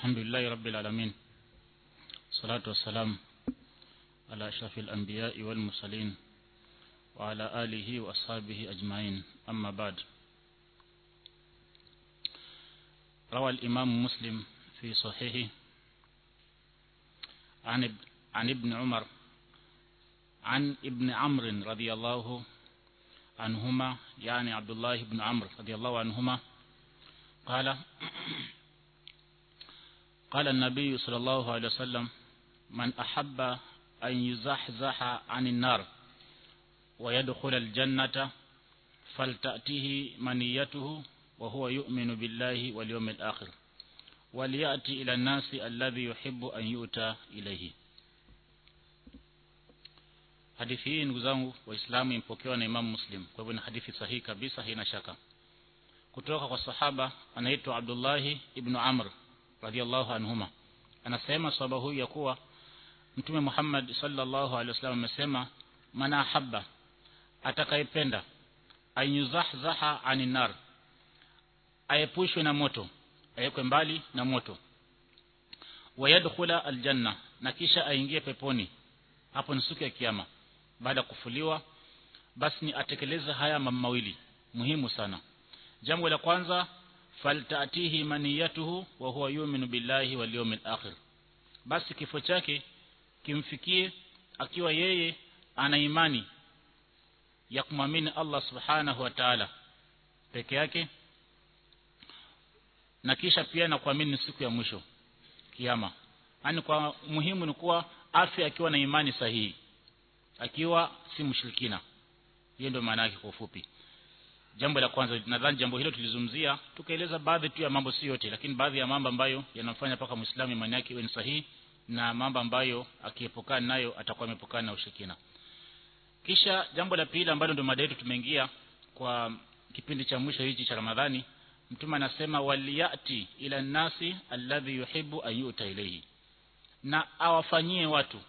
الحمد لله رب العالمين الصلاة والسلام على أشرف الأنبياء والمرسلين وعلى آله وأصحابه أجمعين أما بعد روى الإمام مسلم في صحيحه عن عن ابن عمر عن ابن عمرو رضي الله عنهما يعني عبد الله بن عمرو رضي الله عنهما قال قال النبي صلى الله عليه وسلم من أحب أن يزحزح عن النار ويدخل الجنة فلتأتيه منيته وهو يؤمن بالله واليوم الآخر وليأتي إلى الناس الذي يحب أن يؤتى إليه hadithi hii ndugu zangu waislamu imepokewa na imamu muslim kwa hivyo ni hadithi sahihi kabisa haina shaka kutoka kwa sahaba anaitwa abdullahi ibnu amr radiallahu anhuma anasema sahaba huyu ya kuwa mtume muhammad sallallahu alaihi wasallam amesema man ahabba atakayependa anyuzahzaha ani nar aepushwe na moto awekwe mbali na moto wayadkhula aljanna na kisha aingie peponi hapo ni siku ya kiyama baada ya kufuliwa basi ni atekeleze haya mambo mawili muhimu sana jambo la kwanza faltatihi maniyatuhu wa huwa yu'minu billahi wal yawmil akhir basi kifo chake kimfikie akiwa yeye ana imani ya kumwamini Allah subhanahu wa ta'ala peke yake na kisha pia na kuamini siku ya mwisho kiyama yani kwa muhimu ni kuwa afya akiwa na imani sahihi akiwa si mshirikina hiyo ndio maana yake kwa ufupi jambo la kwanza nadhani jambo hilo tulizungumzia tukaeleza baadhi tu ya mambo si yote lakini baadhi ya mambo ambayo yanamfanya mpaka muislamu imani yake iwe ni sahihi na mambo ambayo akiepukana nayo atakuwa amepukana na ushirikina kisha jambo la pili ambalo ndio mada yetu tumeingia kwa kipindi cha mwisho hichi cha Ramadhani mtume anasema waliyati ila nasi alladhi yuhibbu an yuta ilayhi na awafanyie watu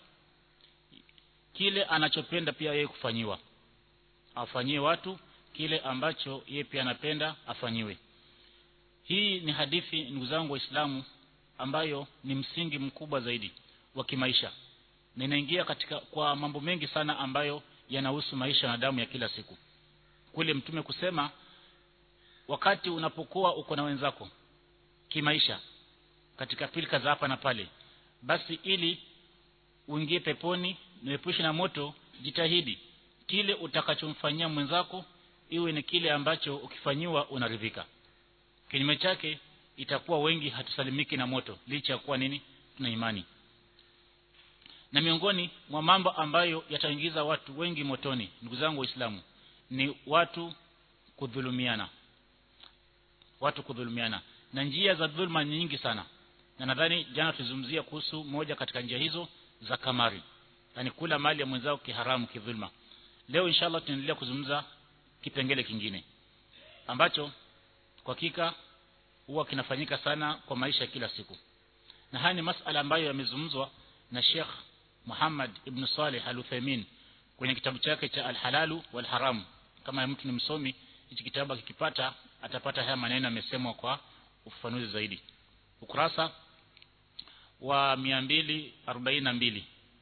kile anachopenda pia yeye kufanyiwa awafanyie watu kile ambacho yeye pia anapenda afanyiwe hii ni hadithi ndugu zangu waislamu ambayo ni msingi mkubwa zaidi wa kimaisha na inaingia katika kwa mambo mengi sana ambayo yanahusu maisha na damu ya kila siku kule mtume kusema wakati unapokuwa uko na wenzako kimaisha katika pilika za hapa na pale basi ili uingie peponi niepushe na moto jitahidi kile utakachomfanyia mwenzako iwe ni kile ambacho ukifanyiwa unaridhika kinyume chake itakuwa wengi hatusalimiki na moto licha ya kuwa nini tuna imani na miongoni mwa mambo ambayo yataingiza watu wengi motoni ndugu zangu waislamu ni watu kudhulumiana watu kudhulumiana na njia za dhulma ni nyingi sana na nadhani jana tulizungumzia kuhusu moja katika njia hizo za kamari yani kula mali ya mwenzao kiharamu kidhulma leo inshallah tunaendelea kuzungumza kipengele kingine ambacho kwa hakika huwa kinafanyika sana kwa maisha ya kila siku na haya ni masala ambayo yamezungumzwa na Sheikh Muhammad ibn Saleh Al-Uthaymeen kwenye kitabu chake cha Al-Halalu wal Haram kama mtu ni msomi hichi kitabu akikipata atapata haya maneno yamesemwa kwa ufafanuzi zaidi ukurasa wa 242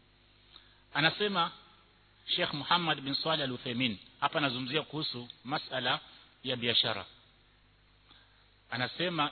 anasema Sheikh Muhammad bin Saleh Al-Uthaymeen hapa anazungumzia kuhusu masala ya biashara anasema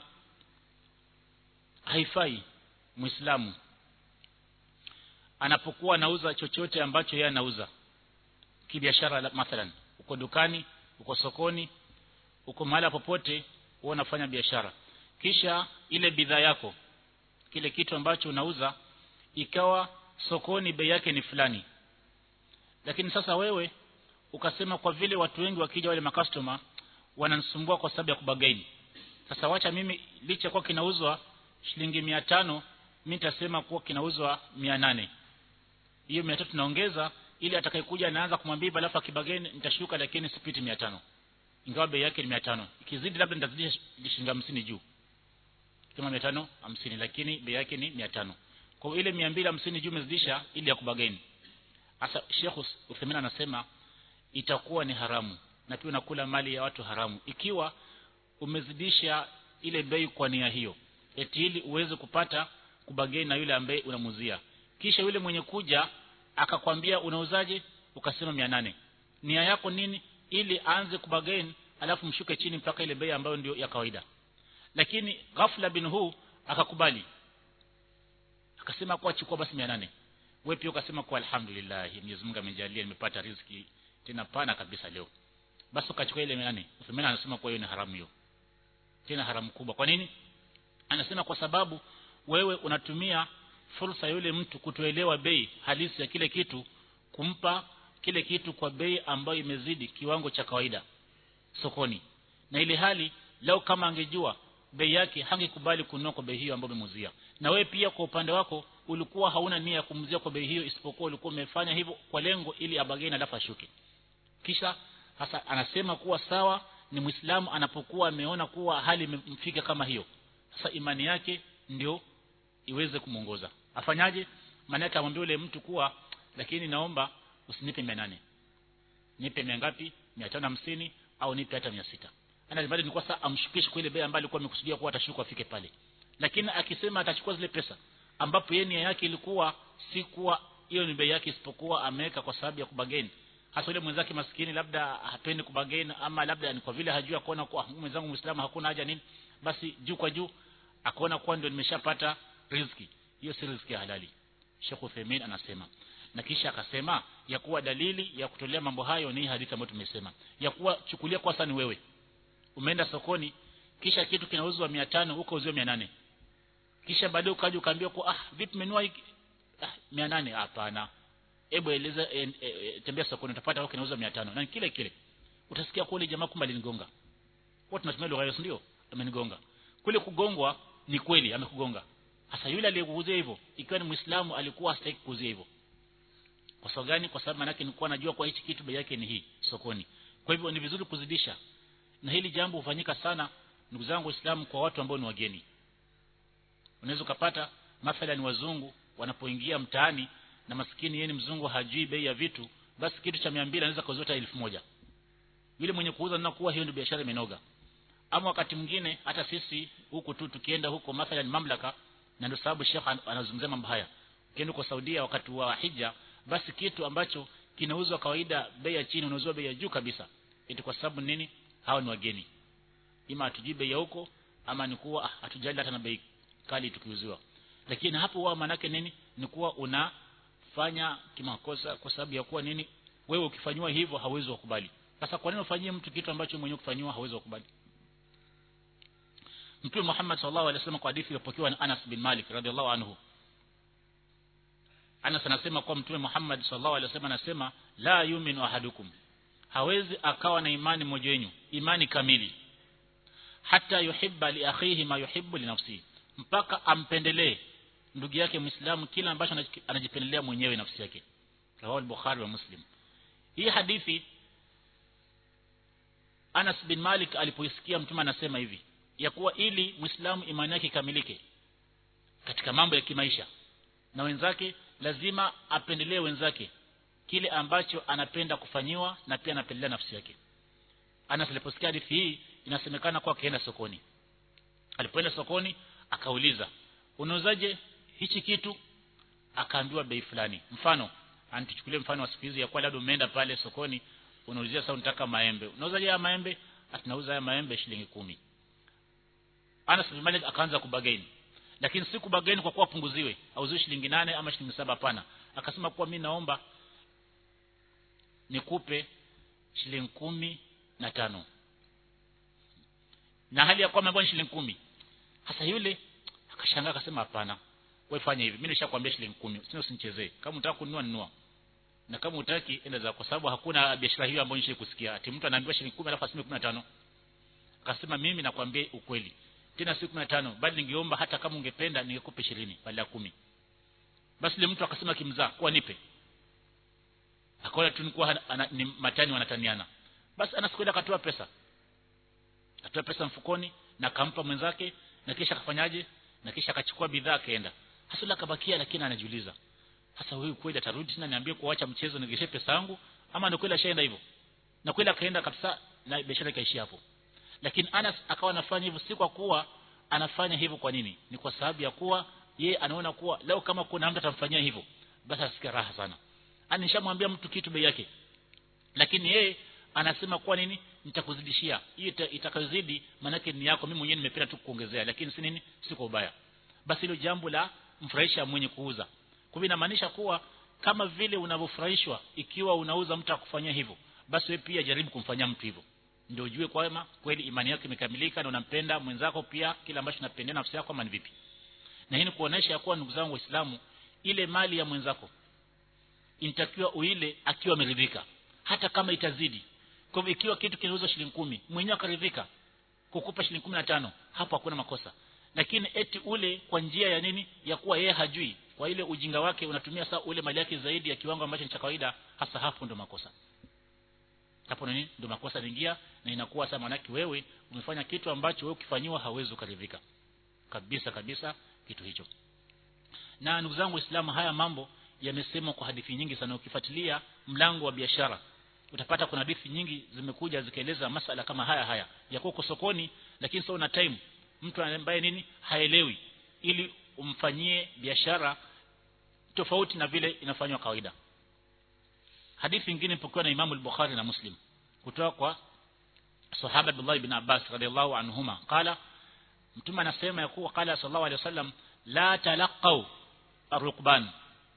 haifai muislamu anapokuwa anauza chochote ambacho yeye anauza kibiashara mathalan uko dukani uko sokoni uko mahali popote wewe unafanya biashara kisha ile bidhaa yako kile kitu ambacho unauza ikawa sokoni bei yake ni fulani lakini sasa wewe ukasema kwa vile watu wengi wakija wale makastoma wananisumbua kwa sababu ya kubagaini sasa wacha mimi licha kwa kinauzwa shilingi mia tano mimi nitasema kuwa kinauzwa mia nane hiyo mia tatu naongeza ili atakayekuja anaanza kumwambia alafu akibageni nitashuka lakini sipiti mia tano ingawa bei yake ni mia tano ikizidi labda nitazidisha shilingi hamsini juu kama mia tano hamsini lakini bei yake ni mia tano kwa ile mia mbili hamsini juu umezidisha ili ya kubageni sasa Sheikh Uthaymeen anasema itakuwa ni haramu na pia unakula mali ya watu haramu ikiwa umezidisha ile bei kwa nia hiyo eti ili uweze kupata kubageni na yule ambaye unamuzia kisha yule mwenye kuja akakwambia unauzaje ukasema 800 nia yako nini ili aanze kubageni alafu mshuke chini mpaka ile bei ambayo ndio ya kawaida lakini ghafla bin huu akakubali akasema kwa chukua basi 800 wewe pia ukasema kwa alhamdulillah Mwenyezi Mungu amejalia nimepata riziki tena pana kabisa leo basi ukachukua ile 800 Uthman anasema kwa hiyo ni haramu hiyo tena haramu kubwa kwa nini anasema kwa sababu wewe unatumia fursa yule mtu kutoelewa bei halisi ya kile kitu kumpa kile kitu kwa bei ambayo imezidi kiwango cha kawaida sokoni na ile hali leo kama angejua bei yake hangekubali kununua kwa bei hiyo ambayo umemuzia na wewe pia kwa upande wako ulikuwa hauna nia ya kumuzia kwa bei hiyo isipokuwa ulikuwa umefanya hivyo kwa lengo ili abageni alafu ashuke kisha hasa anasema kuwa sawa ni muislamu anapokuwa ameona kuwa hali imemfika kama hiyo sasa imani yake ndio iweze kumuongoza afanyaje maana yake amwambie yule mtu kuwa lakini naomba usinipe 800 nipe mia ngapi 550 au nipe hata 600 ana bado ni kwa sasa amshukishe kwa ile bei ambayo alikuwa amekusudia kuwa atashuka afike pale lakini akisema atachukua zile pesa ambapo yeye nia yake ilikuwa si kuwa hiyo ni bei yake isipokuwa ameweka kwa sababu ya kubageni hasa yule mwenzake maskini labda hapendi kubageni ama labda ni kwa vile hajui akaona kuwa mwenzangu muislamu hakuna haja nini basi juu kwa juu akaona kuwa ndio nimeshapata riziki hiyo si riziki ya halali Sheikh Uthaymeen anasema na kisha akasema ya kuwa dalili ya kutolea mambo hayo ni hadithi ambayo tumesema ya kuwa chukulia kwa sasa ni wewe umeenda sokoni kisha kitu kinauzwa 500 huko uziwe 800 kisha baadaye ukaja ukaambia kwa ah vipi menua hiki ah 800 hapana hebu eleza e, e, e, tembea sokoni utapata huko kinauzwa 500 na kile kile utasikia kwa ile jamaa kumbe alinigonga watu tunatumia lugha hiyo ndio amenigonga kule kugongwa ni kweli amekugonga hasa yule aliyekuuzia hivyo ikiwa ni muislamu alikuwa hastaki kuuzia hivyo kwa sababu gani kwa sababu manake nilikuwa najua kwa hichi kitu bei yake ni hii sokoni kwa hivyo ni vizuri kuzidisha na hili jambo hufanyika sana ndugu zangu waislamu kwa watu ambao ni wageni unaweza ukapata mathalan wazungu wanapoingia mtaani na maskini yeye ni mzungu hajui bei ya vitu basi kitu cha 200 anaweza kuuza hata 1000 yule mwenye kuuza na kuwa hiyo ndio biashara imenoga ama wakati mwingine hata sisi huku tu tukienda huko mathalan mamlaka na ndio sababu Sheikh anazungumzia mambo haya ukienda kwa Saudia wakati wa hija basi kitu ambacho kinauzwa kawaida bei ya chini unauzwa bei ya juu kabisa eti kwa sababu nini hawa ni wageni ima hatujui bei ya huko ama ni kuwa hatujali hata na bei kali tukiuziwa lakini hapo wao manake nini ni kuwa unafanya kimakosa kwa sababu ya kuwa nini wewe ukifanywa hivyo hauwezi kukubali sasa kwa nini ufanyie mtu kitu ambacho mwenyewe kufanywa hauwezi kukubali Mtume Muhammad sallallahu alaihi wasallam kwa hadithi iliyopokewa na Anas bin Malik radhiallahu anhu Anas anasema kwa Mtume Muhammad sallallahu alaihi wasallam anasema la yuminu ahadukum hawezi akawa na imani mmoja wenu imani kamili hata yuhibba li akhihi ma yuhibbu li nafsihi mpaka ampendelee ndugu yake Muislamu kila ambacho anajipendelea mwenyewe nafsi yake rawahu al-Bukhari wa Muslim hii hadithi Anas bin Malik alipoisikia mtume anasema hivi ya kuwa ili Muislamu imani yake ikamilike katika mambo ya kimaisha na wenzake lazima apendelee wenzake kile ambacho anapenda kufanyiwa na pia anapendelea nafsi yake Anas aliposikia hadithi hii inasemekana kwa akaenda sokoni alipoenda sokoni akauliza unauzaje hichi kitu akaambiwa bei fulani mfano anituchukulie mfano wa siku hizi ya kwa labda umeenda pale sokoni unaulizia sasa unataka maembe unauzaje haya maembe atunauza haya maembe shilingi kumi Anas bin Malik akaanza kubageni lakini si kubageni kwa kuwa punguziwe auziwe shilingi nane ama shilingi saba hapana akasema kuwa mimi naomba nikupe shilingi kumi na tano na hali ya kwamba mbona shilingi kumi hasa yule akashangaa akasema hapana wewe fanya hivi mimi nishakwambia shilingi kumi sio usinichezee kama unataka kununua nunua na kama utaki enda za kwa sababu hakuna biashara hiyo ambayo nishawahi kusikia ati mtu anaambiwa shilingi 10 alafu aseme 15 akasema mimi nakwambia ukweli tena si 15 bali ningeomba hata kama ungependa ningekupa 20 badala ya 10 basi ile mtu akasema kimzaa kwa nipe akaona tu nikuwa ni matani wanataniana basi anasikwenda akatoa pesa akatoa pesa mfukoni na akampa mwenzake na kisha akafanyaje na kisha akachukua bidhaa akaenda hasula akabakia lakini anajiuliza sasa huyu kweli atarudi tena niambie kuacha mchezo nigeshe pesa yangu ama ni kweli ashaenda hivyo na kweli akaenda kabisa na biashara ikaishia hapo lakini Anas akawa anafanya hivyo si kwa kuwa anafanya hivyo kwa nini ni kwa sababu ya kuwa ye anaona kuwa leo kama kuna mtu atamfanyia hivyo basi asikia raha sana ani nishamwambia mtu kitu bei yake lakini yeye anasema kwa nini nitakuzidishia hiyo itakayozidi manake ni yako mimi mwenyewe nimependa tu kuongezea lakini si nini si kwa ubaya basi hilo jambo la mfurahisha mwenye kuuza kwa hivyo inamaanisha kuwa kama vile unavyofurahishwa ikiwa unauza mtu akufanyia hivyo basi wewe pia jaribu kumfanyia mtu hivyo ndio ujue kwamba kweli imani yako imekamilika na unampenda mwenzako pia kile ambacho unapendea nafsi yako ama ni vipi na hii ni kuonesha kuwa ndugu zangu waislamu ile mali ya mwenzako inatakiwa uile akiwa ameridhika hata kama itazidi kwa hivyo ikiwa kitu kinauzwa shilingi kumi mwenyewe akaridhika kukupa shilingi kumi na tano hapo hakuna makosa lakini eti ule kwa njia ya nini ya kuwa yeye hajui kwa ile ujinga wake unatumia saa ule mali yake zaidi ya kiwango ambacho ni cha kawaida hasa hapo ndo makosa hapo nini ndo makosa yanaingia na inakuwa sasa manaki wewe umefanya kitu ambacho wewe ukifanyiwa hauwezi ukaridhika kabisa kabisa kitu hicho na ndugu zangu waislamu haya mambo yamesemwa kwa hadithi nyingi sana ukifuatilia mlango wa biashara utapata kuna hadithi nyingi zimekuja zikaeleza masala kama haya haya ya kuwa sokoni lakini sio na time mtu ambaye nini haelewi ili umfanyie biashara tofauti na vile inafanywa kawaida hadithi nyingine ipokuwa na Imam al-Bukhari na Muslim kutoka kwa sahaba Abdullah ibn Abbas radhiallahu anhuma qala mtume anasema ya kuwa qala sallallahu alaihi wasallam la talaqau arukban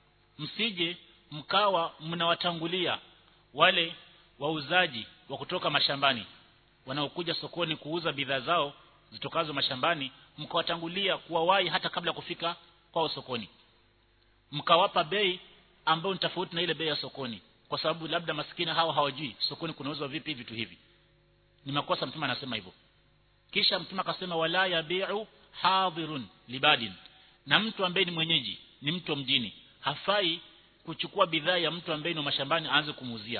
msije mkawa mnawatangulia wale wauzaji wa kutoka mashambani wanaokuja sokoni kuuza bidhaa zao zitokazo mashambani mkawatangulia kuwawahi hata kabla kufika kwao sokoni mkawapa bei ambayo ni tofauti na ile bei ya sokoni kwa sababu labda maskini hawa hawajui sokoni kunauzwa vipi vitu hivi ni makosa mtume anasema hivyo kisha mtume akasema wala yabiu hadhirun libadin na mtu ambaye ni mwenyeji ni mtu wa mjini hafai kuchukua bidhaa ya mtu ambaye ni mashambani aanze kumuuzia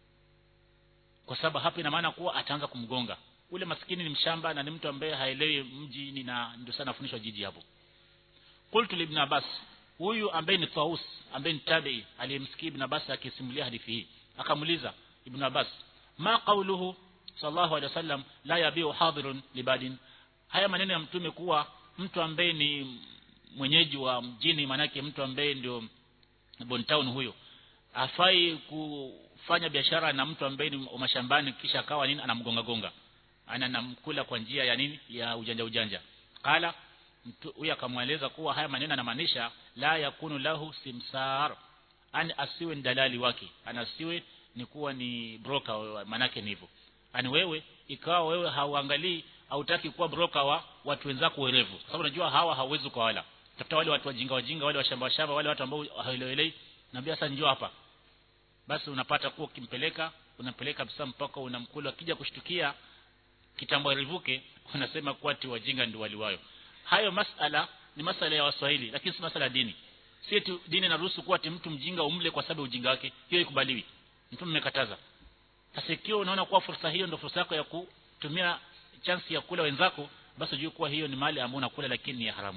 kwa sababu hapa ina maana kuwa ataanza kumgonga ule maskini ni mshamba na ni mtu ambaye haelewi mjini na ndio sana afundishwa jiji hapo qultu ibn abbas huyu ambaye ni Taus ambaye ni tabi'i aliyemsikia ibn Abbas akisimulia hadithi hii akamuliza ibn Abbas ma qawluhu sallallahu alaihi wasallam la yabiu hadirun libadin haya maneno ya mtume kuwa mtu ambaye ni mwenyeji wa mjini manake mtu ambaye ndio Bontown huyo afai kufanya biashara na mtu ambaye ni mashambani kisha akawa nini anamgonga gonga ana namkula kwa njia ya nini ya ujanja ujanja kala huyu akamweleza kuwa haya maneno yanamaanisha la yakunu lahu simsar ani asiwe dalali wake anasiwe ni kuwa ni broker manake ni hivyo ani wewe ikawa wewe hauangalii hautaki kuwa broker wa watu wenzako werevu sababu unajua hawa hauwezi kwa wala tafuta wale watu wajinga wajinga wale washamba shamba wale watu ambao hawaelewelei naambia sasa njoo hapa basi unapata kuwa ukimpeleka unampeleka kabisa mpaka unamkula akija kushtukia kitambo rivuke unasema kuwa ti wajinga ndio waliwayo hayo masala ni masala ya waswahili lakini si masala ya dini si eti dini inaruhusu kuwa ati mtu mjinga umle kwa sababu ujinga wake hiyo ikubaliwi mtu mmekataza sasa ikiwa unaona kuwa fursa hiyo ndio fursa yako ya kutumia chance ya kula wenzako basi ujue kuwa hiyo ni mali ambayo unakula lakini ni ya haramu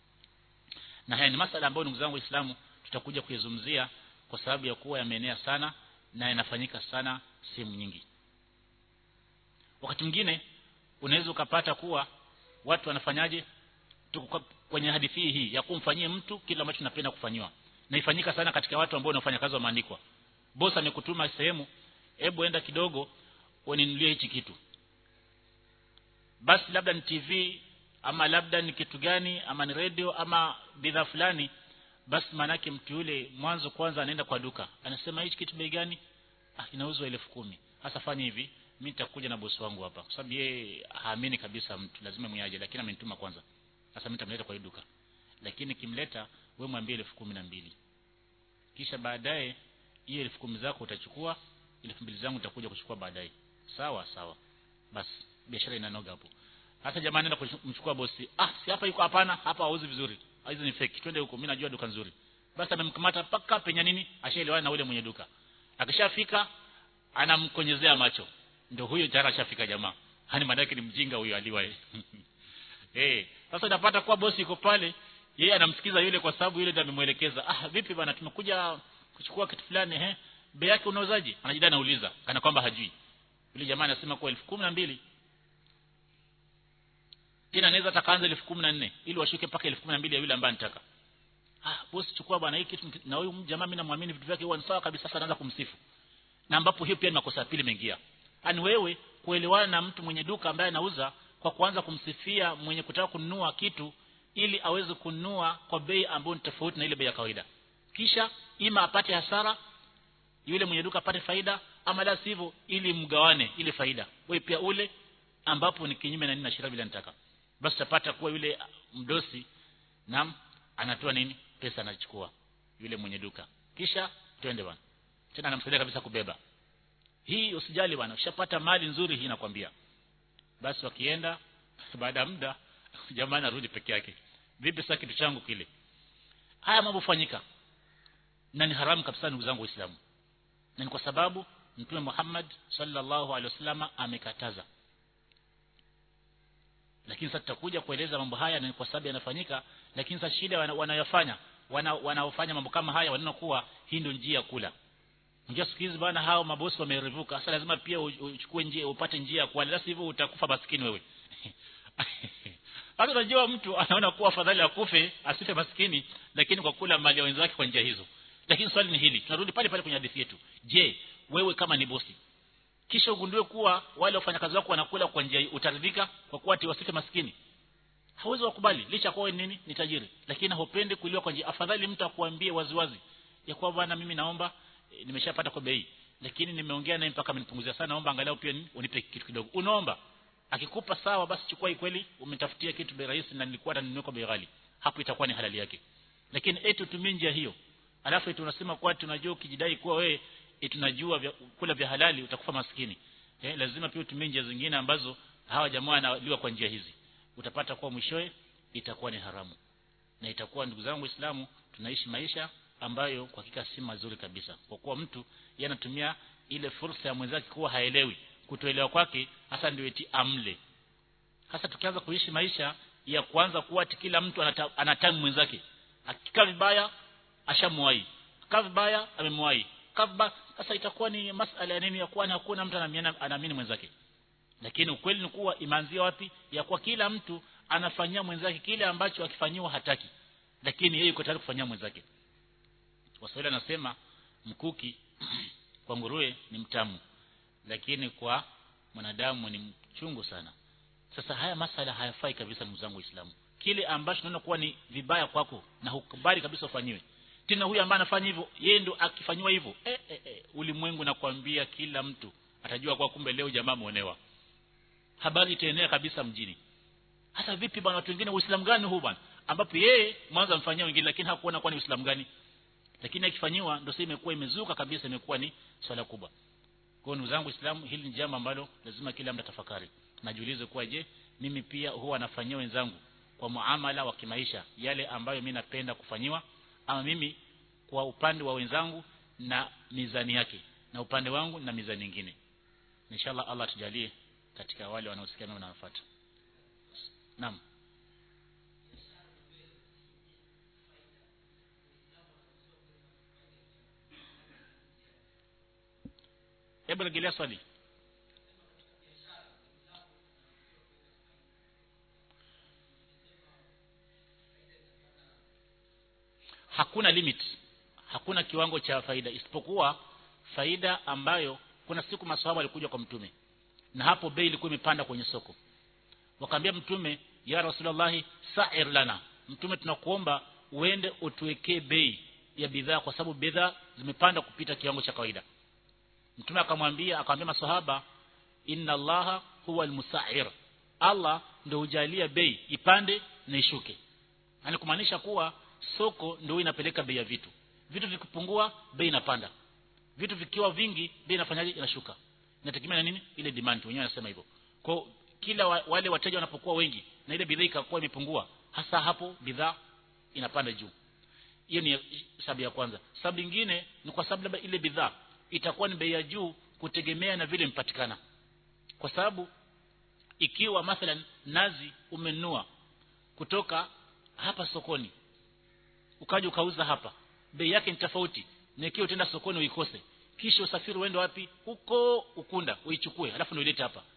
na haya ni masala ambayo ndugu zangu waislamu tutakuja kuyazungumzia kwa sababu ya kuwa yameenea sana na yanafanyika sana sehemu nyingi wakati mwingine unaweza ukapata kuwa watu wanafanyaje tuko kwenye hadithi hii ya kumfanyia mtu kile ambacho tunapenda kufanywa na ifanyika sana katika watu ambao wanafanya kazi wameandikwa bosi amekutuma sehemu hebu enda kidogo uninunulie hichi kitu basi labda ni TV ama labda ni kitu gani ama ni radio ama bidhaa fulani basi manake mtu yule mwanzo kwanza anaenda kwa duka anasema hichi kitu bei gani ah inauzwa elfu kumi hasa fanya hivi mimi nitakuja na bosi wangu hapa kwa sababu yeye haamini kabisa mtu lazima mwenyaje lakini amenituma kwanza sasa mimi nitamleta kwa duka lakini kimleta wewe mwambie elfu kumi na mbili kisha baadaye hiyo elfu kumi zako utachukua elfu mbili zangu nitakuja kuchukua baadaye sawa sawa basi biashara inanoga hapo hata jamaa anaenda kumchukua bosi ah si hapa yuko hapana hapa hauzi vizuri hizo ni fake twende huko mimi najua duka nzuri basi amemkamata paka penya nini ashaelewana na ule mwenye duka akishafika anamkonyezea macho ndio huyo tayari ashafika jamaa hani madaki ni mjinga huyo aliwaye eh sasa unapata kwa bosi yuko pale yeye anamsikiza yule kwa sababu yule ndiye amemuelekeza ah vipi bana tumekuja kuchukua kitu fulani eh bei yake unauzaje anajidai anauliza kana kwamba hajui yule jamaa anasema kwa elfu kumi na mbili tena anaweza atakaanza elfu kumi na nne ili washuke mpaka elfu kumi na mbili ya yule ambaye anataka ah bosi chukua bwana hii kitu na huyu jamaa mimi namwamini vitu vyake huwa ni sawa kabisa sasa anaanza kumsifu na ambapo hiyo pia ni makosa ya pili mengia ani wewe kuelewana na mtu mwenye duka ambaye anauza kwa kuanza kumsifia mwenye kutaka kununua kitu ili aweze kununua kwa bei ambayo ni tofauti na ile bei ya kawaida kisha ima apate hasara yule mwenye duka apate faida ama la sivyo ili mgawane ile faida wewe pia ule ambapo ni kinyume na nini na sheria bila nitaka basi utapata kuwa yule mdosi nam anatoa nini pesa anachukua yule mwenye duka kisha twende bwana tena anamsaidia kabisa kubeba hii usijali bwana ushapata mali nzuri hii nakwambia basi wakienda baada ya muda jamaa anarudi peke yake vipi sasa kitu changu kile haya mambo fanyika na ni haramu kabisa ndugu zangu waislamu na ni kwa sababu mtume Muhammad sallallahu alaihi wasallam amekataza lakini sasa tutakuja kueleza mambo haya na kwa sababu yanafanyika lakini sasa shida wanayofanya wana, wanaofanya mambo kama haya wanaona kuwa hii ndio njia ya kula Unajua siku hizi bwana hao mabosi wamerevuka. Sasa lazima pia uchukue njia upate njia ya kuala. Sivyo utakufa maskini wewe. Hata unajua mtu anaona kuwa afadhali akufe asife maskini lakini kwa kula mali ya wenzake kwa njia hizo. Lakini swali ni hili. Tunarudi pale pale kwenye hadithi yetu. Je, wewe kama ni bosi kisha ugundue kuwa wale wafanyakazi wako wanakula kwa njia utaridhika kwa kuwa ati wasife maskini? Hauwezi wakubali licha kwa wewe nini ni tajiri lakini hupende kuliwa kwa njia afadhali mtu akuambie waziwazi ya kuwa bwana mimi naomba e, nimeshapata kwa bei lakini nimeongea naye mpaka amenipunguzia sana naomba angalau pia unipe kitu kidogo unaomba akikupa sawa basi chukua kweli umetafutia kitu bei rahisi na nilikuwa nanunua kwa bei ghali hapo itakuwa ni halali yake lakini eti utumie njia hiyo alafu eti unasema kwa tunajua ukijidai kuwa wewe tunajua vya, kula vya halali utakufa maskini eh, lazima pia utumie njia zingine ambazo hawa jamaa wanaliwa kwa njia hizi utapata kuwa mwishowe itakuwa ni haramu na itakuwa ndugu zangu waislamu tunaishi maisha ambayo kwa hakika si mazuri kabisa kwa kuwa mtu yanatumia ile fursa ya mwenzake kuwa haelewi kutoelewa kwake hasa ndio eti amle hasa tukianza kuishi maisha ya kuanza kuwa ati kila mtu anata, anatamu mwenzake akikaa vibaya ashamwai kaa vibaya amemwai kabba sasa itakuwa ni masala ya nini ya kuwa hakuna mtu anaamini mwenzake lakini ukweli ni kuwa imeanzia wapi ya kuwa kila mtu anafanyia mwenzake kile ambacho akifanyiwa hataki lakini yeye yuko tayari kufanyia mwenzake Waswahili anasema mkuki kwa nguruwe ni mtamu lakini kwa mwanadamu ni mchungu sana sasa haya masala hayafai kabisa ndugu zangu waislamu kile ambacho tunaona kuwa ni vibaya kwako na hukubali kabisa ufanyiwe tena huyu ambaye anafanya hivyo yeye ndo akifanywa hivyo eh, eh, eh, ulimwengu nakwambia kila mtu atajua kwa kumbe leo jamaa muonewa habari itaenea kabisa mjini hata vipi bwana watu wengine uislamu gani huu bwana ambapo yeye mwanzo amfanyia wengine lakini hakuona kwa ni uislamu gani lakini akifanyiwa ndio sasa imekuwa imezuka kabisa imekuwa ni swala kubwa kwa ndugu zangu Uislamu hili ni jambo ambalo lazima kila mtu tafakari najiulize kuwa je mimi pia huwa nafanyia wenzangu kwa muamala wa kimaisha yale ambayo mimi napenda kufanyiwa ama mimi kwa upande wa wenzangu na mizani yake na upande wangu na mizani nyingine inshallah Allah tujalie katika wale wanaosikia na wanafuata naam hebu rejelea swali hakuna limit hakuna kiwango cha faida isipokuwa faida ambayo kuna siku maswahaba walikuja kwa mtume na hapo bei ilikuwa imepanda kwenye soko wakaambia mtume ya rasulullah sa'ir lana mtume tunakuomba uende utuwekee bei ya bidhaa kwa sababu bidhaa zimepanda kupita kiwango cha kawaida mtume akamwambia akamwambia maswahaba inna allaha huwa almusa'ir Allah ndio hujalia bei ipande na ishuke yani kumaanisha kuwa soko ndio inapeleka bei ya vitu vitu vikipungua bei inapanda vitu vikiwa vingi bei inafanyaje inashuka inategemea na nini ile demand wenyewe wanasema hivyo kwa kila wa, wale wateja wanapokuwa wengi na ile bidhaa ikakuwa imepungua hasa hapo bidhaa inapanda juu hiyo ni sababu ya kwanza sababu nyingine ni kwa sababu labda ile bidhaa itakuwa ni bei ya juu kutegemea na vile impatikana kwa sababu ikiwa mathalan nazi umenunua kutoka hapa sokoni ukaja ukauza hapa bei yake ni tofauti na ikiwa utaenda sokoni uikose kisha usafiri uende wapi huko ukunda uichukue alafu ndio ilete hapa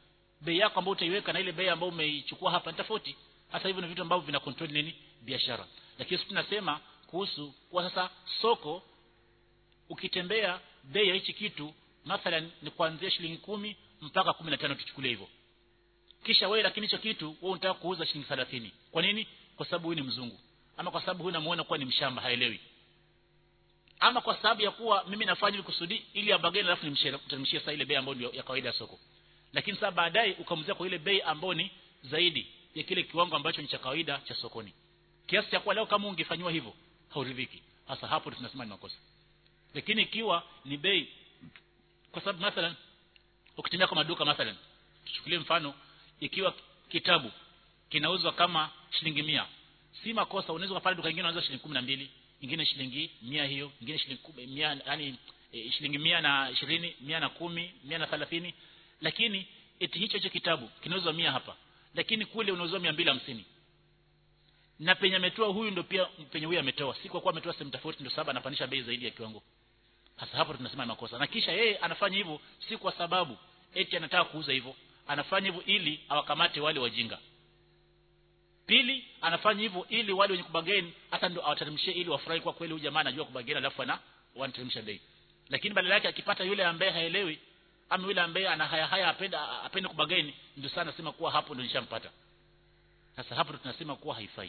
bei yako ambayo utaiweka na ile bei ambayo umeichukua hapa ni tofauti hasa hivyo ni vitu ambavyo vina control nini biashara lakini sisi tunasema kuhusu kwa sasa soko ukitembea bei ya hichi kitu mathalan ni kuanzia shilingi kumi mpaka kumi na tano tuchukulie hivyo kisha wewe lakini hicho kitu wewe unataka kuuza shilingi 30 kwa nini kwa sababu huyu ni mzungu ama kwa sababu huyu namuona kuwa ni mshamba haelewi ama kwa sababu ya kuwa mimi nafanya hivi kusudi ili abageni alafu nimshie sasa ile bei ambayo ndio ya kawaida ya soko lakini sasa baadaye ukamuzia kwa ile bei ambayo ni zaidi ya kile kiwango ambacho ni cha kawaida cha sokoni kiasi cha kuwa leo kama ungefanywa hivyo hauridhiki hasa hapo tunasema ni makosa lakini ikiwa ni bei kwa sababu mathalan ukitembea kwa maduka mathalan tuchukulie mfano ikiwa kitabu kinauzwa kama shilingi mia si makosa unaweza kupata duka lingine unauza shilingi kumi na mbili ingine shilingi mia hiyo ingine shilingi mia yani e, shilingi mia na ishirini mia na kumi mia na thelathini lakini eti hicho hicho kitabu kinauzwa mia hapa lakini kule unauzwa mia mbili hamsini na penye ametoa huyu ndio pia penye huyu ametoa si kwa kuwa ametoa sehemu tofauti ndio sababu anapandisha bei zaidi ya kiwango hasa hapo tunasema ni makosa na kisha yeye anafanya hivyo si kwa sababu eti anataka kuuza hivyo anafanya hivyo ili awakamate wale wajinga pili anafanya hivyo ili wale wenye kubageni hata ndio awateremshie ili wafurahi kwa kweli huyu jamaa anajua kubageni alafu ana wanateremsha bei lakini badala yake akipata yule ambaye haelewi ama yule ambaye ana haya haya apenda apende kubageni ndio sana nasema kuwa hapo ndio nishampata sasa hapo tunasema kuwa haifai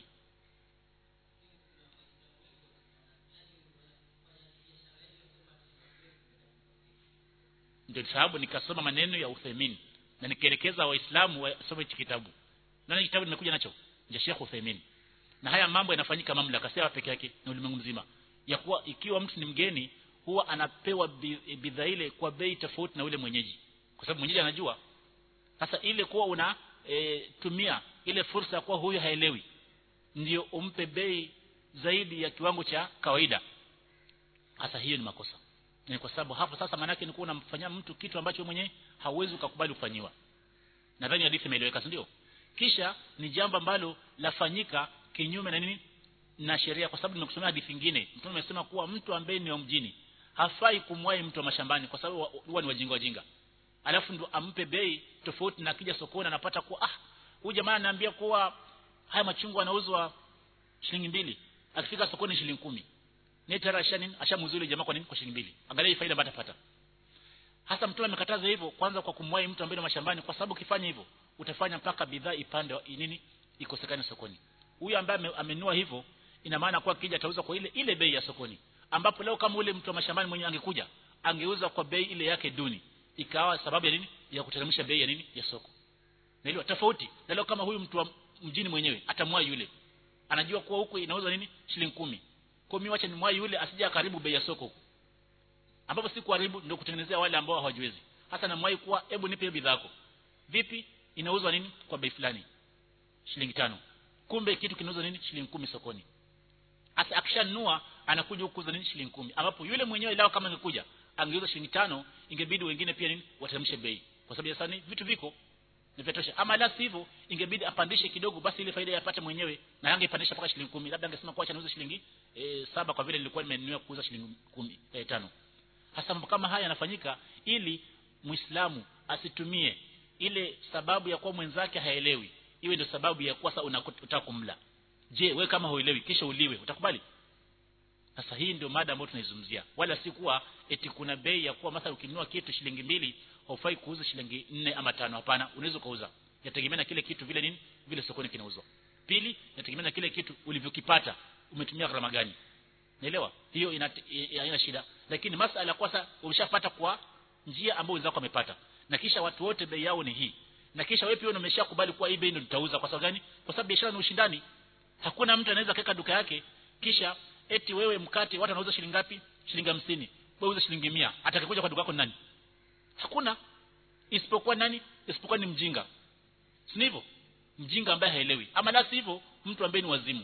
ndio sababu nikasoma maneno ya Uthaymeen na nikaelekeza waislamu wasome hichi kitabu nani kitabu nimekuja nacho ya Sheikh Uthaymeen na haya mambo yanafanyika mamlaka si peke yake na ulimwengu mzima ya kuwa ikiwa mtu ni mgeni huwa anapewa bidhaa ile kwa bei tofauti na yule mwenyeji kwa sababu mwenyeji anajua sasa ile kuwa una e, tumia ile fursa kuwa huyu haelewi ndio umpe bei zaidi ya kiwango cha kawaida hasa hiyo ni makosa ni kwa sababu hapo sasa manake ni kuwa unamfanyia mtu kitu ambacho mwenyewe hauwezi ukakubali kufanyiwa nadhani hadithi imeeleweka ndio kisha ni jambo ambalo lafanyika kinyume na nini na sheria kwa sababu nimekusomea hadithi nyingine mtume amesema kuwa mtu ambaye ni wa mjini hafai kumwahi mtu wa mashambani kwa sababu huwa ni wajinga wajinga alafu ndo ampe bei tofauti na akija sokoni anapata kuwa ah huyu jamaa ananiambia kuwa haya machungwa yanauzwa shilingi mbili akifika sokoni shilingi kumi netara ashanin ashamuzuli jamaa kwa nini kwa shilingi mbili angalia faida ambayo atapata hasa mtume amekataza hivyo kwanza kwa kumwahi mtu ambaye ni mashambani kwa sababu ukifanya hivyo utafanya mpaka bidhaa ipande nini ikosekane sokoni huyu ambaye amenua hivyo ina maana kwa kija atauza kwa ile ile bei ya sokoni ambapo leo kama ule mtu wa mashambani mwenyewe angekuja angeuza kwa bei ile yake duni ikawa sababu ya nini ya kuteremsha bei ya nini ya soko naelewa tofauti na leo kama huyu mtu wa mjini mwenyewe atamwa yule anajua kuwa huku inauza nini shilingi kumi kwa mimi wacha nimwai yule asija karibu bei ya soko ambapo si kuharibu ndio kutengenezea wale ambao hawajiwezi hasa namwai kuwa hebu nipe bidhaa yako vipi inauzwa nini kwa bei fulani shilingi tano kumbe kitu kinauzwa nini shilingi kumi sokoni hasa akishanunua anakuja huku kuuza nini shilingi kumi ambapo yule mwenyewe lao kama angekuja angeuza shilingi tano ingebidi wengine pia nini wateremshe bei kwa sababu sasa vitu viko ni vyatosha ama la sivyo ingebidi apandishe kidogo basi ile faida yapate mwenyewe na angepandisha mpaka shilingi kumi labda angesema kwa acha niuze shilingi e, saba kwa vile nilikuwa nimenunua kuuza shilingi kumi e, tano hasa mambo kama haya yanafanyika ili muislamu asitumie ile sababu ya kuwa mwenzake haelewi iwe ndio sababu ya kuwa sasa unataka kumla je we kama huelewi kisha uliwe utakubali sasa hii ndio mada ambayo tunaizungumzia wala si kuwa eti kuna bei ya kuwa mathalan ukinunua kitu shilingi mbili haufai kuuza shilingi nne ama tano hapana unaweza kuuza yategemea na kile kitu vile nini vile sokoni kinauzwa pili yategemea na kile kitu ulivyokipata umetumia gharama gani naelewa hiyo ina haina shida lakini masala kwa sasa umeshapata kwa njia ambayo wenzako wamepata na kisha watu wote bei yao ni hii na kisha wewe pia umeshakubali kuwa hii bei ndio tutauza kwa sababu gani kwa sababu biashara ni ushindani hakuna mtu anaweza kaweka duka yake kisha eti wewe mkate watu wanauza shilingi ngapi shilingi 50 wewe uza shilingi 100 atakayekuja kwa duka yako nani hakuna isipokuwa nani isipokuwa ni mjinga si hivyo mjinga ambaye haelewi ama la hivyo mtu ambaye ni wazimu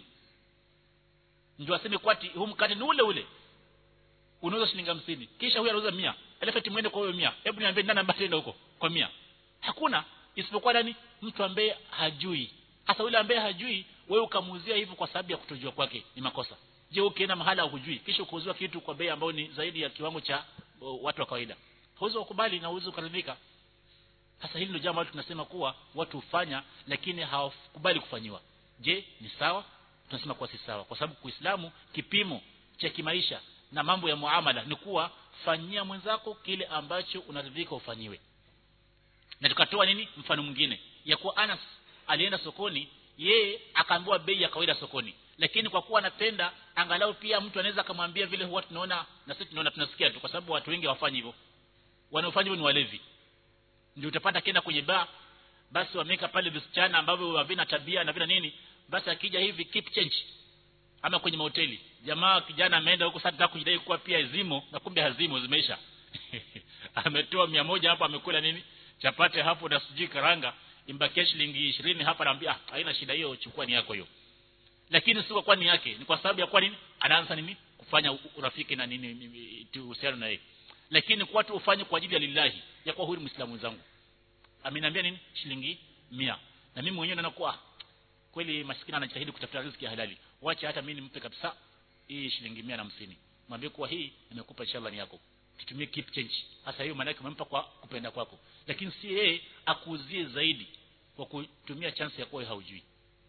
ndio aseme kwati huu mkate ni ule ule unauza shilingi 50 kisha huyu anauza 100 alafu eti muende kwa huyo 100 hebu niambie nani ambaye anaenda huko kwa 100 hakuna isipokuwa nani mtu ambaye hajui hasa yule ambaye hajui wewe ukamuuzia hivyo kwa sababu ya kutojua kwake ni makosa je ukienda mahala hujui kisha ukauziwa kitu kwa bei ambayo ni zaidi ya kiwango cha uh, watu wa kawaida huwezi kukubali na huwezi kuridhika hasa hili ndio jambo ambalo tunasema kuwa watu hufanya lakini hawakubali kufanyiwa je ni sawa tunasema kuwa si sawa kwa sababu kuislamu kipimo cha kimaisha na mambo ya muamala ni kuwa fanyia mwenzako kile ambacho unaridhika ufanyiwe na tukatoa nini mfano mwingine ya kuwa Anas alienda sokoni yeye akaambiwa bei ya kawaida sokoni lakini kwa kuwa anapenda angalau pia mtu anaweza akamwambia vile huwa tunaona na sisi tunaona tunasikia tu kwa sababu watu wengi hawafanyi hivyo wanaofanya hivyo ni walevi ndio utapata kenda kwenye baa basi wameka pale visichana ambavyo havina tabia na vina nini basi akija hivi keep change ama kwenye mahoteli jamaa kijana ameenda huko sasa kujidai kuwa pia zimo na kumbe hazimo zimeisha ametoa mia moja hapo amekula nini chapate hapo na sijui karanga imbakia shilingi ishirini hapa naambia ah, haina shida hiyo chukua ni yako hiyo lakini si kwa ni yake ni kwa sababu ya kwa nini anaanza nini kufanya urafiki na nini uhusiano na yeye lakini kwa watu ufanye kwa ajili ya lillahi ya kwa huyu muislamu mwenzangu ameniambia nini shilingi mia na mimi mwenyewe naona kweli maskini anajitahidi kutafuta riziki ya halali wacha hata mimi nimpe kabisa hii shilingi mia na hamsini mwambie kuwa hii nimekupa inshallah ni yako tutumie keep change hasa hiyo maana yake umempa kwa kupenda kwako lakini si yeye akuuzie zaidi kwa kutumia chance ya kuwa haujui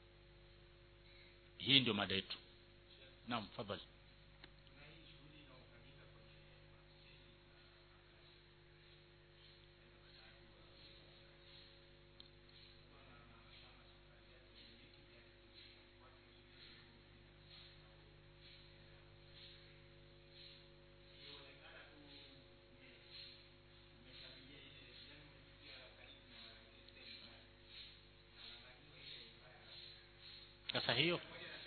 hii ndio mada yetu naam fadhali sasa hiyo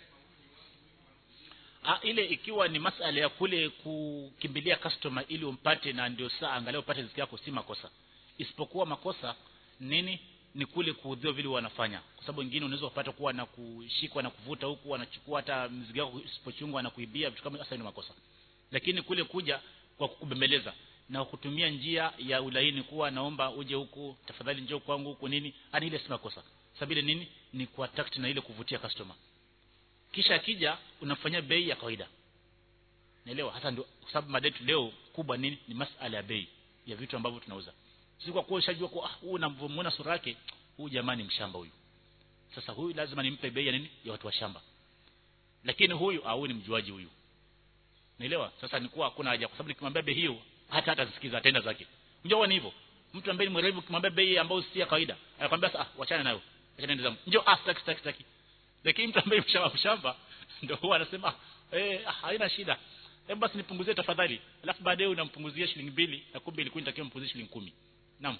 ah, ile ikiwa ni masala ya kule kukimbilia customer ili umpate na ndio saa angalau upate riziki yako si makosa isipokuwa makosa nini ni kule kuudhiwa vile wanafanya kwa sababu wengine unaweza kupata kuwa na kushikwa na kuvuta huku wanachukua hata mzigo wako isipochungwa na kuibia vitu kama sasa ni makosa lakini kule kuja kwa kukubembeleza na kutumia njia ya ulaini kuwa naomba uje huku tafadhali njoo kwangu huku nini ani ile si makosa sababu ile nini ni kwa tact na ile kuvutia customer kisha akija unafanyia bei ya kawaida naelewa hasa ndio kwa sababu madetu leo kubwa nini ni masala ya bei ya vitu ambavyo tunauza si kwa kuwa ushajua kwa huyu ah, unamwona sura yake huyu jamani mshamba huyu sasa huyu lazima nimpe bei ya nini ya watu wa shamba lakini huyu au ni mjuaji huyu naelewa sasa ni kuwa hakuna haja kwa sababu nikimwambia bei hiyo hata hata sikiza atenda zake unajua ni hivyo mtu ambaye ni mwerevu ukimwambia bei ambayo si ya kawaida anakuambia sasa ah, wachana nayo acha nende zangu njoo ah sitaki sitaki sitaki lakini mtu ambaye mshamba mshamba ndio huwa anasema eh haina shida hebu basi nipunguzie tafadhali alafu baadaye unampunguzia shilingi mbili na kumbe ilikuwa inatakiwa mpunguzie shilingi kumi naam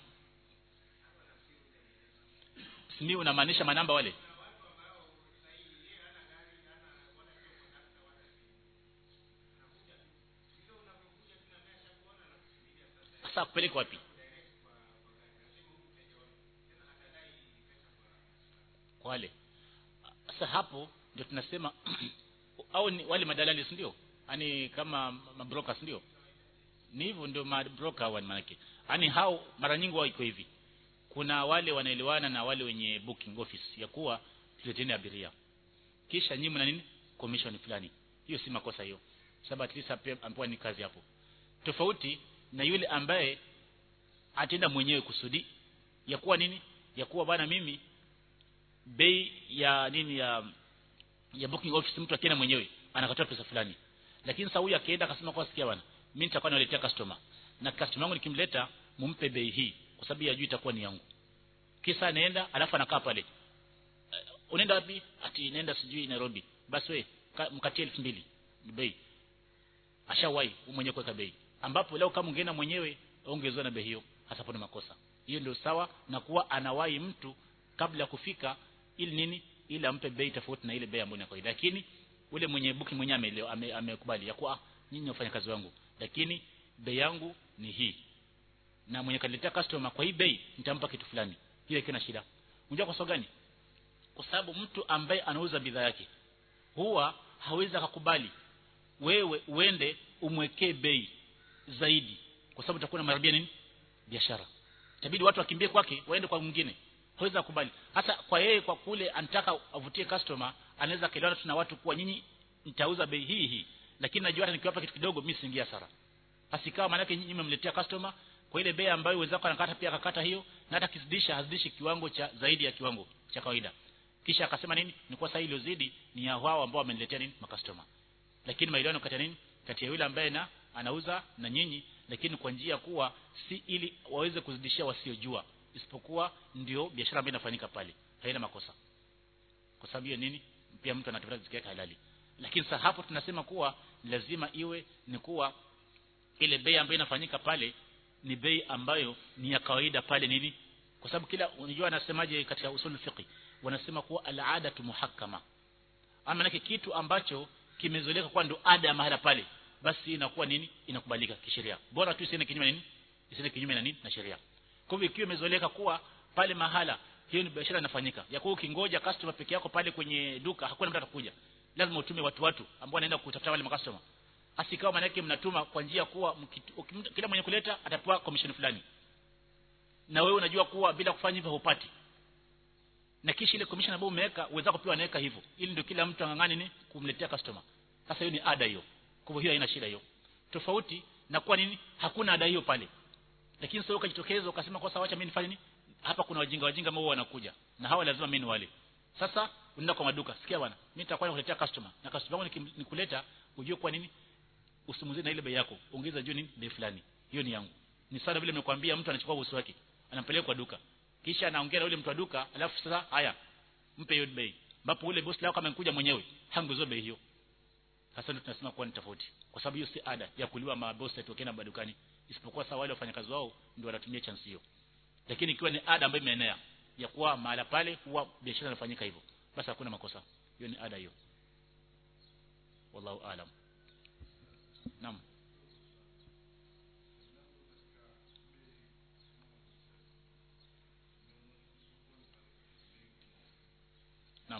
simi unamaanisha manamba wale sasa kupeleka wapi wale sasa hapo ndio tunasema au ni wale madalali si ndio yani kama mabrokers ndio ni hivyo ndio mabroker hawa manake yani hao mara nyingi wao iko hivi kuna wale wanaelewana na wale wenye booking office ya kuwa tuleteni abiria kisha nyinyi mna nini commission fulani hiyo si makosa hiyo sababu at least hapo ambapo ni kazi hapo tofauti na yule ambaye atenda mwenyewe kusudi ya kuwa nini ya kuwa bwana mimi bei ya nini ya ya booking office mtu akienda mwenyewe anakatoa pesa fulani lakini sasa huyu akienda akasema kwa sikia bwana mimi nitakuwa naletea customer na customer wangu nikimleta mumpe bei hii kwa sababu ya juu itakuwa ni yangu kisa anaenda alafu anakaa pale uh, unaenda wapi ati naenda sijui Nairobi basi we mkatie 2000 ni bei ashawahi mwenyewe kuweka bei ambapo leo kama ungeenda mwenyewe ungezoea na bei hiyo hasa hapo ni makosa hiyo ndio sawa na kuwa anawahi mtu kabla ya kufika ili nini ili ampe bei tofauti na ile bei ambayo ni kawaida lakini ule mwenye booking mwenyewe ameelewa ame, amekubali ya kuwa nyinyi wafanya kazi wangu lakini bei yangu ni hii na mwenye kaniletea customer kwa hii bei nitampa kitu fulani hiyo ikiwa na shida unajua kwa sababu gani kwa sababu mtu ambaye anauza bidhaa yake huwa hawezi akakubali wewe uende umwekee bei zaidi kwa sababu utakuwa unamharibia nini biashara itabidi watu wakimbie kwake waende kwa mwingine hawezi kukubali hasa kwa yeye kwa kule anataka avutie customer anaweza kaelewana tuna watu kuwa nyinyi nitauza bei hii hii lakini najua hata nikiwapa kitu kidogo mimi siingia hasara asikawa maana yake nyinyi mmemletea customer kwa ile bei ambayo wenzako anakata pia akakata hiyo na hata kizidisha hazidishi kiwango cha zaidi ya kiwango cha kawaida kisha akasema nini ni kwa sababu iliyozidi ni ya wao ambao wameniletea nini makastoma lakini maelewano kati ya nini kati ya yule ambaye na anauza na nyinyi lakini kwa njia kuwa si ili waweze kuzidishia wasiojua isipokuwa ndio biashara ambayo inafanyika pale haina makosa kwa sababu hiyo nini pia mtu anatafuta riziki yake halali lakini sasa hapo tunasema kuwa lazima iwe ni kuwa ile bei ambayo inafanyika pale ni bei ambayo ni ya kawaida pale nini kwa sababu kila unajua anasemaje katika usul fiqh wanasema kuwa al-adatu muhakkama ama nake kitu ambacho kimezoeleka kwa ndo ada ya mahala pale basi inakuwa nini inakubalika kisheria bora tu isiende kinyume nini isiende kinyume na nini na sheria kwa hivyo ikiwa imezoeleka kuwa pale mahala hiyo ni biashara inafanyika ya kuwa ukingoja customer peke yako pale kwenye duka hakuna mtu atakuja lazima utume watu watu ambao wanaenda kutafuta wale customer asikawa maana yake mnatuma kwa njia kuwa mkitu, kila mwenye kuleta atapewa commission fulani na wewe unajua kuwa bila kufanya hivyo hupati na kisha ile commission ambayo umeweka uweza kupewa naweka hivyo ili ndio kila mtu angangani ni kumletea customer sasa hiyo ni ada hiyo kwa hivyo hiyo haina shida hiyo tofauti na kwa nini hakuna ada hiyo pale lakini sasa ukajitokeza ukasema kwa sawa acha mimi nifanye nini hapa kuna wajinga wajinga ambao wanakuja na hawa lazima mimi ni wale sasa unaenda kwa maduka sikia bwana mimi nitakwenda kuletea customer na customer wangu nikuleta ujue kwa nini usimuzie na ile bei yako ongeza juu nini bei fulani hiyo ni yangu ni sana vile nimekwambia mtu anachukua bosi wake anampeleka kwa duka kisha anaongea na yule mtu wa duka alafu sasa haya mpe hiyo bei ambapo ule bosi lako kama amekuja mwenyewe hanguzo bei hiyo sasa ndio tunasema kuwa ni tofauti kwa sababu hiyo si ada ya kuliwa mabosi atokena madukani isipokuwa sawa wale wafanyakazi wao ndio wanatumia chance hiyo lakini ikiwa ni ada ambayo imeenea ya kuwa mahala pale huwa biashara inafanyika hivyo basi hakuna makosa hiyo ni ada hiyo wallahu aalam naam naam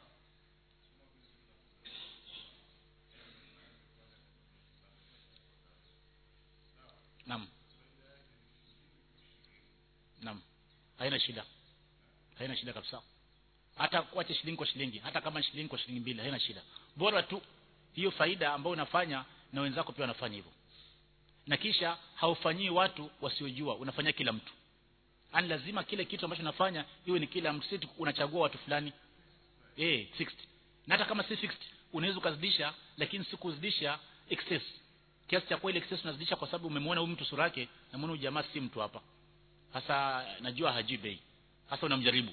naam naam haina shida haina shida kabisa hata kuacha shilingi kwa shilingi hata kama shilingi kwa shilingi mbili haina shida bora tu hiyo faida ambayo unafanya na wenzako pia wanafanya hivyo na kisha haufanyii watu wasiojua unafanyia kila mtu ani lazima kile kitu ambacho unafanya iwe ni kila mtu si unachagua watu fulani eh fixed na hata kama si fixed unaweza ukazidisha lakini si kuzidisha excess kiasi cha kweli excess unazidisha kwa sababu umemwona huyu mtu sura yake na muone jamaa si mtu hapa hasa najua hajui bei hasa unamjaribu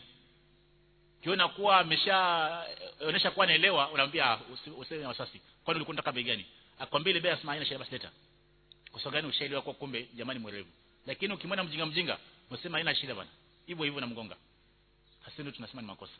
kiona kuwa ameshaonyesha kuwa anaelewa unamwambia usiwe wasasi kwani ulikuwa unataka bei gani akwambia ile bei asema haina shida basi leta kwa sababu gani ushaelewa kwa kumbe jamani mwerevu lakini ukimwona mjinga mjinga unasema haina shida bwana hivyo hivyo namgonga hasa ndio tunasema ni makosa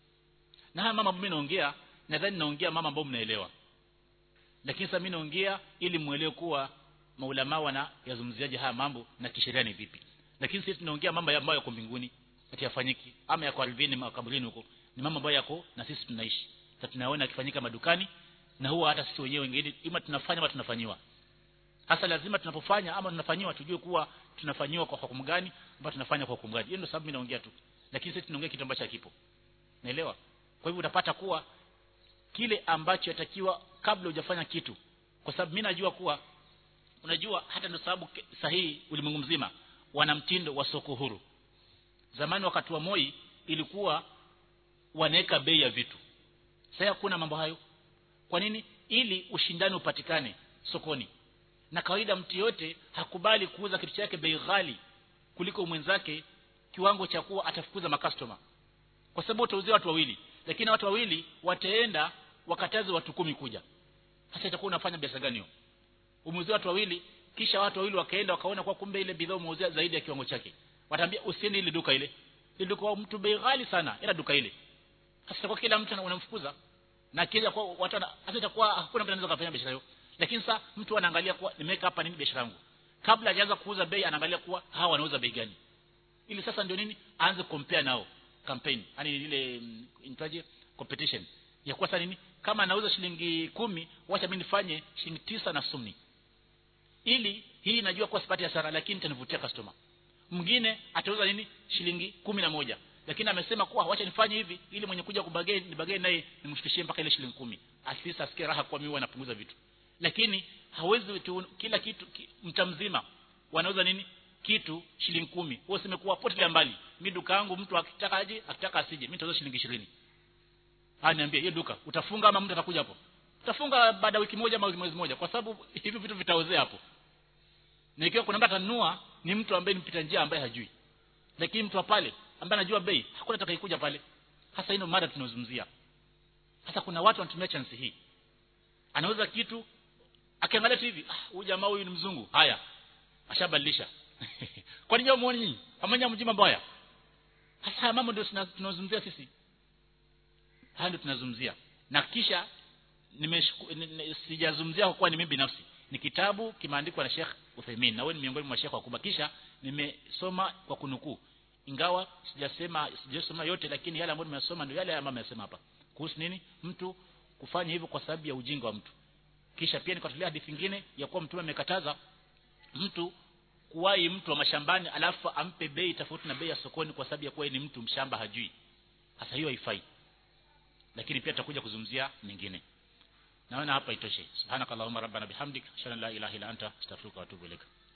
na haya mama mimi naongea nadhani naongea mama ambao mnaelewa lakini sasa mimi naongea ili muelewe kuwa maulama wana yazungumziaje haya mambo na kisheria ni vipi lakini sisi tunaongea mambo ambayo yako mbinguni ati yafanyiki ama yako ardhini makaburini huko ni mambo ambayo yako na sisi tunaishi sasa tunaona yakifanyika madukani na huwa hata sisi wenyewe wengine ima tunafanya ama tunafanyiwa hasa lazima tunapofanya ama tunafanyiwa tujue kuwa tunafanyiwa kwa hukumu gani ama tunafanya kwa hukumu gani hiyo ndio sababu mimi naongea tu lakini sisi tunaongea kitu ambacho hakipo naelewa kwa hivyo utapata kuwa kile ambacho yatakiwa kabla hujafanya kitu kwa sababu mimi najua kuwa unajua hata ndio sababu sahihi ulimwengu mzima wana mtindo wa soko huru zamani wakati wa Moi ilikuwa wanaweka bei ya vitu sasa hakuna mambo hayo kwa nini ili ushindani upatikane sokoni na kawaida mtu yote hakubali kuuza kitu chake bei ghali kuliko mwenzake kiwango cha kuwa atafukuza makastoma kwa sababu utauzia watu wawili lakini watu wawili wataenda wakataze watu kumi kuja sasa itakuwa unafanya biashara gani hiyo umeuzia watu wawili kisha watu wawili wakaenda wakaona kwa kumbe ile bidhaa umeuzia zaidi ya kiwango chake wataambia usiende ile duka ile ile duka mtu bei ghali sana ila duka ile sasa kwa kila mtu unamfukuza na kila kwa watu hata itakuwa hakuna mtu anaweza kufanya biashara hiyo lakini sasa mtu anaangalia kuwa nimeweka hapa nini biashara yangu kabla hajaanza kuuza bei anaangalia kuwa hawa wanauza bei gani ili sasa ndio nini aanze compare nao campaign yani ile intaje competition ya kwa sasa nini kama anauza shilingi kumi wacha mimi nifanye shilingi tisa na sumni ili hii najua kwa sipati hasara lakini itanivutia customer mwingine atauza nini shilingi kumi na moja lakini amesema kuwa wacha nifanye hivi ili mwenye kuja kubageni nibageni naye nimshikishie mpaka ile shilingi kumi at least asikie raha kwa mimi wanapunguza vitu lakini hawezi tu, kila kitu ki, mta mzima wanauza nini kitu shilingi kumi wewe useme kuwa potelea mbali mi duka yangu mtu akitaka aje akitaka asije mimi nitauza shilingi 20 haya niambie hiyo duka utafunga ama mtu atakuja hapo utafunga baada ya wiki moja ama mwezi mmoja kwa sababu hivi vitu vitaozea hapo na ikiwa kuna mtu atanunua ni mtu ambaye ni mpita njia ambaye hajui lakini mtu wa pale ambaye anajua bei hakuna atakayekuja pale hasa hino mada tunazungumzia sasa kuna watu wanatumia chance hii anauza kitu akiangalia tu hivi ah huyu jamaa huyu ni mzungu haya ashabadilisha kwa nini muone nyinyi amanya mjima mbaya hasa mambo ndio tunazungumzia sisi haya ndio tunazungumzia na kisha sijazungumzia kwa kuwa ni mimi binafsi ni kitabu kimeandikwa na Sheikh Uthaymeen na wewe ni miongoni mwa Sheikh wakubwa kisha nimesoma kwa kunukuu ingawa sijasema sijasoma yote lakini yale ambayo nimesoma ndio yale ambayo nimesema hapa kuhusu nini mtu kufanya hivyo kwa sababu ya ujinga wa mtu kisha pia nikatolea hadithi nyingine ya kuwa mtume amekataza mtu kuwahi mtu wa mashambani alafu ampe bei tofauti na bei ya sokoni kwa sababu ya kuwa ni mtu mshamba hajui hasa hiyo haifai lakini pia tutakuja kuzungumzia nyingine naona hapa itoshe subhanakallahumma rabbana bihamdik shalla la ilaha illa anta astaghfiruka wa atubu ilaika